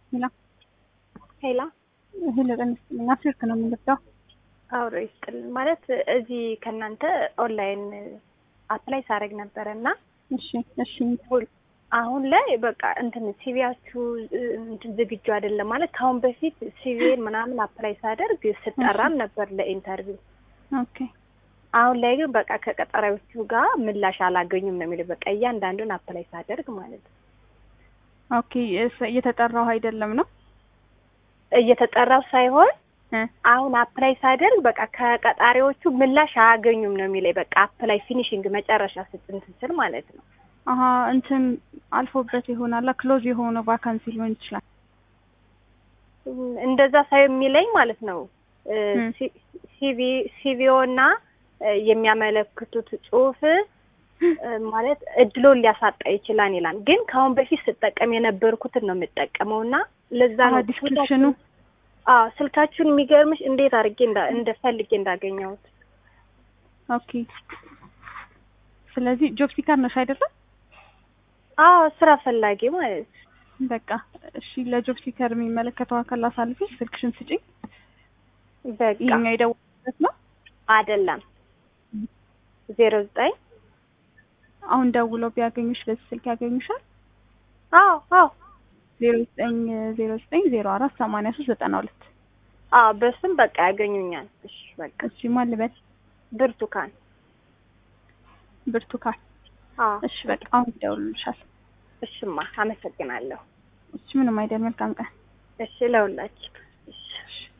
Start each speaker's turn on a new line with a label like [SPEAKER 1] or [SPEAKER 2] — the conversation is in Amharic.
[SPEAKER 1] ሄላ
[SPEAKER 2] ሄላ
[SPEAKER 1] ሄሎ ጤና ይስጥልኝ። አፍሪክ ነው የምንገባው።
[SPEAKER 2] አብሮ ይስጥልን። ማለት እዚህ ከእናንተ ኦንላይን አፕላይ ሳደርግ ነበረ እና
[SPEAKER 1] እሺ እሺ
[SPEAKER 2] አሁን ላይ በቃ እንትን ሲቪያችሁ እንትን ዝግጁ አይደለም ማለት ከአሁን በፊት ሲቪን ምናምን አፕላይ ሳደርግ ስጠራም ነበር ለኢንተርቪው።
[SPEAKER 1] ኦኬ
[SPEAKER 2] አሁን ላይ ግን በቃ ከቀጠሪዎቹ ጋር ምላሽ አላገኙም ነው የሚለው። በቃ እያንዳንዱን አፕላይ ሳደርግ ማለት ነው።
[SPEAKER 1] ኦኬ እየተጠራው አይደለም ነው
[SPEAKER 2] እየተጠራው ሳይሆን
[SPEAKER 1] እ
[SPEAKER 2] አሁን አፕላይ ሳደርግ በቃ ከቀጣሪዎቹ ምላሽ አያገኙም ነው የሚለኝ። በቃ አፕላይ ፊኒሽንግ መጨረሻ ስጥንት ስል ማለት ነው።
[SPEAKER 1] አሀ እንትን አልፎበት ይሆናል ክሎዝ የሆነ ቫካንሲ ሊሆን ይችላል።
[SPEAKER 2] እንደዛ ሳይሆን የሚለኝ ማለት ነው
[SPEAKER 1] እ
[SPEAKER 2] ሲቪ ሲቪኦ እና የሚያመለክቱት ጽሁፍ ማለት እድሎን ሊያሳጣ ይችላል ይላል። ግን ከአሁን በፊት ስጠቀም የነበርኩትን ነው የምጠቀመው እና ለዛ ነው
[SPEAKER 1] ዲስክሪፕሽኑ
[SPEAKER 2] አዎ ስልካችሁን የሚገርምሽ እንዴት አድርጌ እንዳ እንደፈልጌ እንዳገኘሁት።
[SPEAKER 1] ኦኬ ስለዚህ ጆብ ሲከር ነሽ አይደለም?
[SPEAKER 2] አዎ ስራ ፈላጊ ማለት ነው።
[SPEAKER 1] በቃ እሺ፣ ለጆብ ሲከር የሚመለከተው አካል አሳልፈሽ ስልክሽን ስጪኝ።
[SPEAKER 2] በቃ
[SPEAKER 1] ይሄኛው የደወልኩበት ነው
[SPEAKER 2] አይደለም ዜሮ ዘጠኝ
[SPEAKER 1] አሁን ደውለው ቢያገኙሽ በዚህ ስልክ ያገኙሻል።
[SPEAKER 2] አዎ አዎ
[SPEAKER 1] ዜሮ ዘጠኝ ዜሮ ዘጠኝ ዜሮ አራት ሰማንያ ሶስት ዘጠና ሁለት
[SPEAKER 2] አዎ በስም በቃ ያገኙኛል። እሺ በቃ
[SPEAKER 1] እሺ፣ ማን ልበል?
[SPEAKER 2] ብርቱካን
[SPEAKER 1] ብርቱካን።
[SPEAKER 2] አዎ
[SPEAKER 1] እሺ፣ በቃ አሁን ይደውሉልሻል።
[SPEAKER 2] እሽማ አመሰግናለሁ።
[SPEAKER 1] እሺ፣ ምንም አይደል። መልካም ቀን።
[SPEAKER 2] እሺ ለሁላችሁ። እሺ
[SPEAKER 1] እሺ